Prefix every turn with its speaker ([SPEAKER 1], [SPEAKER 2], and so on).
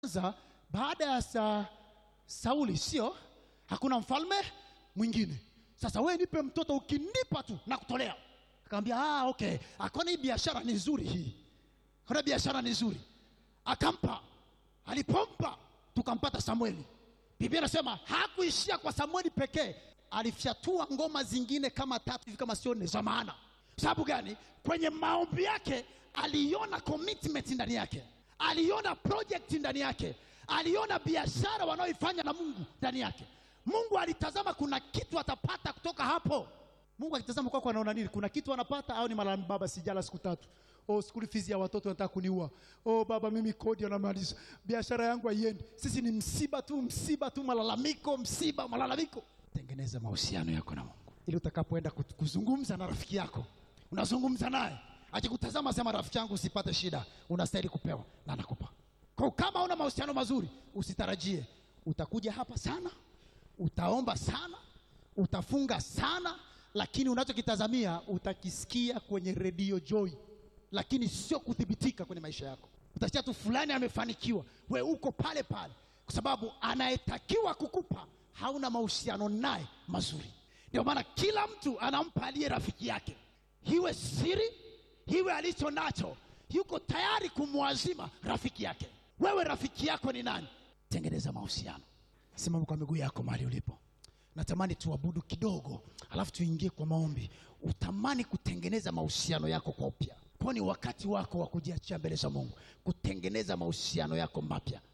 [SPEAKER 1] kwanza baada ya sa, Sauli, sio hakuna mfalme mwingine. Sasa wewe nipe mtoto, ukinipa tu na kutolea. Akamwambia ah, okay, akaona hii biashara ni nzuri, hii akaona biashara ni nzuri, akampa. Alipompa tukampata Samueli. Biblia inasema hakuishia kwa Samueli pekee, alifyatua ngoma zingine kama tatu hivi kama sio nne za maana. Sababu gani? Kwenye maombi yake aliona commitment ndani yake, aliona project ndani yake, aliona biashara wanaoifanya na Mungu ndani yake. Mungu alitazama kuna kitu atapata kutoka hapo. Mungu akitazama kwako anaona nini? Kuna kitu anapata au ni malalamiko, baba sijala siku tatu. Oh, school fees ya watoto wanataka kuniua. Oh, baba mimi kodi anamaliza. Biashara yangu haiendi. Sisi ni msiba tu, msiba tu, malalamiko, msiba, malalamiko. Tengeneza mahusiano yako na Mungu. Ili utakapoenda kut- kuzungumza na rafiki yako, unazungumza naye. Akikutazama sema rafiki yangu usipate shida, unastahili kupewa na anakupa. Kwa hiyo kama una mahusiano mazuri, usitarajie utakuja hapa sana, utaomba sana, utafunga sana, lakini unachokitazamia utakisikia kwenye redio Joy, lakini sio kuthibitika kwenye maisha yako. Utasikia tu fulani amefanikiwa, we uko pale pale, kwa sababu anayetakiwa kukupa hauna mahusiano naye mazuri. Ndio maana kila mtu anampa aliye rafiki yake, iwe siri, iwe alicho nacho, yuko tayari kumwazima rafiki yake. Wewe rafiki yako ni nani? Tengeneza mahusiano. Simama kwa miguu yako mahali ulipo. Natamani tuabudu kidogo, alafu tuingie kwa maombi. Utamani kutengeneza mahusiano yako kwa upya, kwani wakati wako wa kujiachia mbele za Mungu, kutengeneza mahusiano yako mapya.